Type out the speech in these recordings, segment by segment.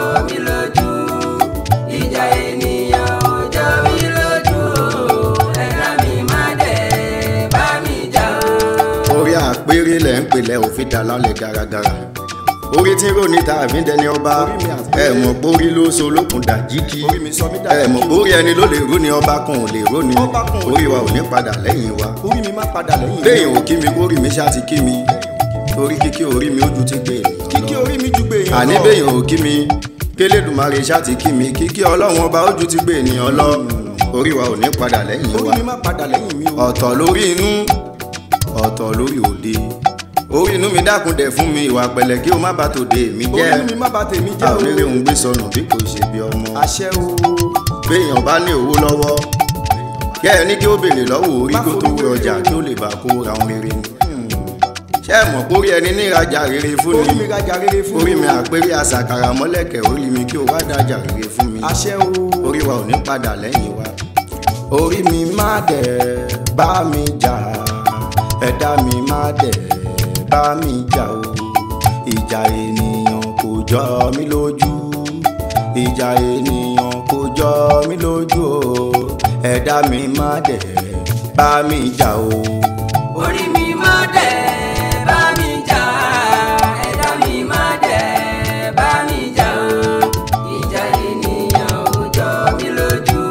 mí lójú ìjà ènìyàn ò jọ mí lójú o ẹ̀dá mi má dẹ̀ bá mi jà o. orí àpérè lẹ̀ ń pèlẹ̀ òfin dà lálẹ́ garagara orí tí ń rò níta àfin dẹni ọba ẹ mọ̀ pórí ló so lókun dàjíkì Orí mi sọ mí dà ẹ mọ̀ pórí ẹni ló lè ró ni ọba kan ò lè ró ni Ọba kan ò lè orí wa ò ní padà lẹ́yìn wa orí mi má padà lẹ́yìn mi. téèyàn ò kí mi kórì mi ṣá ti kí mi torí kíkí orí mi ó ju ti gbé ènìyàn kíkí lọ orí mi ju gbé èèyàn àní béèyàn ò kí mi kélédùmarè ṣá ti kí mi kíkí ọlọ́run ọba ó ju ti gbé ènìyàn lọ orí wa ò ní padà lẹ́yìn wa orí mi má padà lẹ́yìn mi o. ọ̀tọ̀ lórí inú ọ̀tọ̀ lórí òde orí inú mi dákun dẹ̀ fún mi ìwà pẹ̀lẹ́ kí o má bà tòde mi jẹ́ orí mi má bà tèmi a jẹ́ ò o. ní rí òun gbé sọnù bí kò ṣe bí ọmọ àṣẹ o. béèyàn bá ní owó lọ́wọ́ kẹ́ ẹ ní kí ó béèrè lọ́wọ́ orí Má kó tó forí wé ọjà kí ó lè bá kó ra ohun rere ni ṣé ẹ mọ̀ pórí ẹni ní ìrajà rere fún orí mi ni rajà rere fún orí mi àpérí àṣàkàrà mọ́lẹ̀kẹ̀ orí mi kí o wá dájà rere fún mi àṣẹ o. orí wa ò ní padà lẹ́yìn wa orí mi má dẹ̀ bá mi jà ẹ̀dá mi má dẹ̀ bá mi jà o ìjà ènìyàn kò jọ mí lójú ìjà ènìyàn kò jọ mí lójú o ẹ̀dá mi má dẹ̀ bá mi jà o. orí mi má dẹ̀ bá mi jà ẹ̀dá mi má dẹ̀ bá mi jà o ìjà ènìyàn ò jọ mí lójú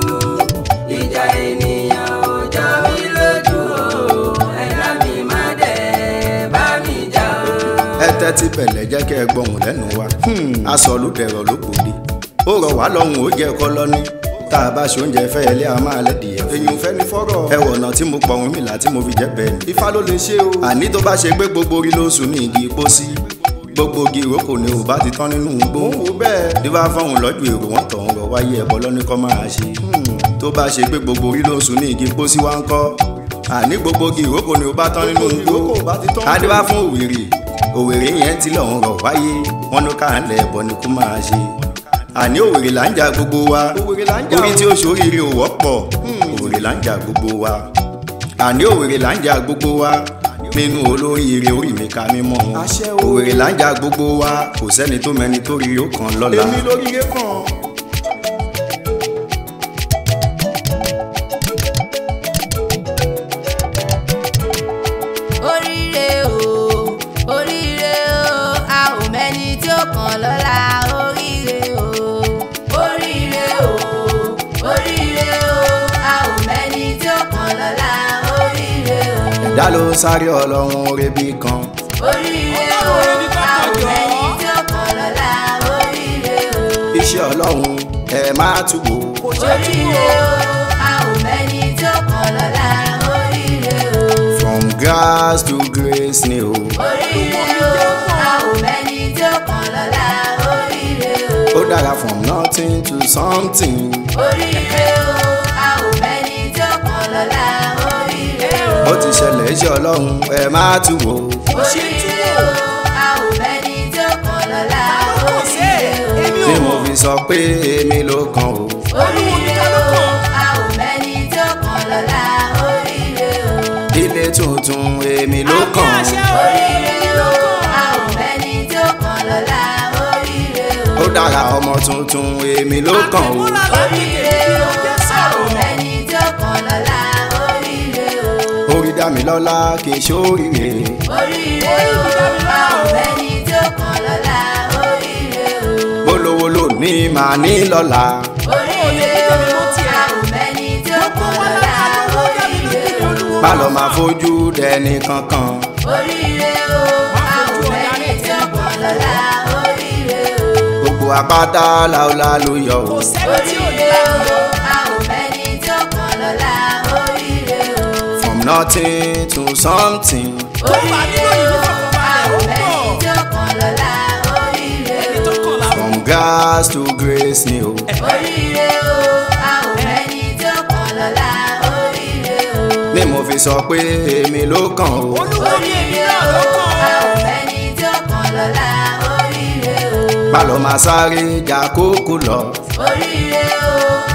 ìjà ènìyàn ò jọ mí lójú o ẹ̀dá mi má dẹ̀ bá mi jà o. ẹ tẹ́tí bẹ̀lẹ̀ jẹ́ kẹ́ ẹ gbọ́hùn lẹ́nu wa aṣọ ló dẹ̀rọ̀ ló gbòde ó rọ̀ wá lọ́hùn ó jẹ́ kọ́ lọ́ní tá a bá ṣe oúnjẹ fẹ́ ilé a máa lẹ́dìí ẹ̀ fún èyàn fẹ́ ní fọ́rọ̀. ẹ wọ̀nà tí mo pọ̀ ohun mi là tí mo fi jẹ́ bẹ́ẹ̀ ni. ifá ló lè ṣe o. àní tó bá ṣe pé gbogbo orí ló sùn ní igi pósí gbogbo igi ìrókò ni ò bá ti tán nínú igbó mò ń wò bẹ́ẹ̀. dífá fọ́hùn lọ́jọ́ èrò wọn tọ̀hún rọ̀ wáyé ẹ̀bọ lọ́ní kọ́ máa ṣe tó bá ṣe pé gbogbo orí ló sùn ní igi pósí wá ń kọ́ àní gbogbo igi ìrókò ni ò bá tán nínú Gbogbo igbó igi ìrókò ò bá ti tán. adífá fún òwèrè òwèrè yẹn ti lọ́hùn rọ̀ wáyé wọn ló káà ń lẹ̀ ẹ̀bọ ni kó máa ṣe àní òwèrè là ń jà gbogbo wa Òwèrè là ń jà orí o. tí ó ṣoríire ò wọ́pọ̀ òwèrè là ń jà gbogbo wa àní òwèrè là ń jà gbogbo wa nínú olóríire orí mi ká mímọ́ wọn Àṣẹ o. òwèrè là ń jà gbogbo wa kò sẹ́ni tó mẹni tó rí ó kàn lọ́la èmi lóríire kan. oríire o oríire o a ò mẹ́ni tí ó kàn lọ́la oríire o oríire o oríire o a ò mẹ́ni tí ó kàn lọ́la oríire o ẹ̀dá ló sáré ọlọ́run orebi kan oríire o a ò mẹ́ni tí ó kàn lọ́la oríire o iṣẹ́ ọlọ́run ẹ má túbò oríire o a ò mẹ́ni tí ó kàn lọ́la oríire o. from grass to grace ni o oríire o a ò mẹ́ni tí ó kàn lọ́la oríire o. ó dára from nothing to something oríire o a ò mẹ́ni tí ó kàn lọ́la oríire o. ó ti ṣẹlẹ̀ iṣẹ́ ọlọ́run ẹ má túbò oríire o a ò mẹ́ni tí ó kàn lọ́la oríire o. bí mo fi sọ pé èmi ló kàn o oríire o a ò mẹ́ni tí ó kàn lọ́la oríire o. ilé tuntun èmi ló kàn oríire o a ò mẹ́ni tí ó kàn lọ́la oríire o. ó dára ọmọ tuntun èmi ló kàn o oríire o a ò mẹ́ni tí ó kàn lọ́la oríire o. orí dá mi lọ́lá kì í ṣóríire oríire o a ò mẹ́ni tí ó kàn lọ́la oríire o. bólówó ló ní màá ní lọ́la oríire o a ò mẹ́ni tí ó kàn lọ́la oríire o. má lọ máa fojú dẹni kankan oríire o a ò mẹ́ni tí ó kàn lọ́la oríire o. gbogbo apáta làólà ló yọ o oríire o a ò mẹ́ni tí ó kàn lọ́la oríire o. from nothing to something oríire o a ò mẹ́ni tí ó kàn lọ́la oríire o. from grass to grace ni o oríire o a ò mẹ́ni tí ó kàn lọ́la oríire o. ni mo fi sọ pé èmi ló kàn o oríire o a ò mẹ́ni tí ó kàn lọ́la oríire o. má lọ máa sáré jà kókó lọ oríire o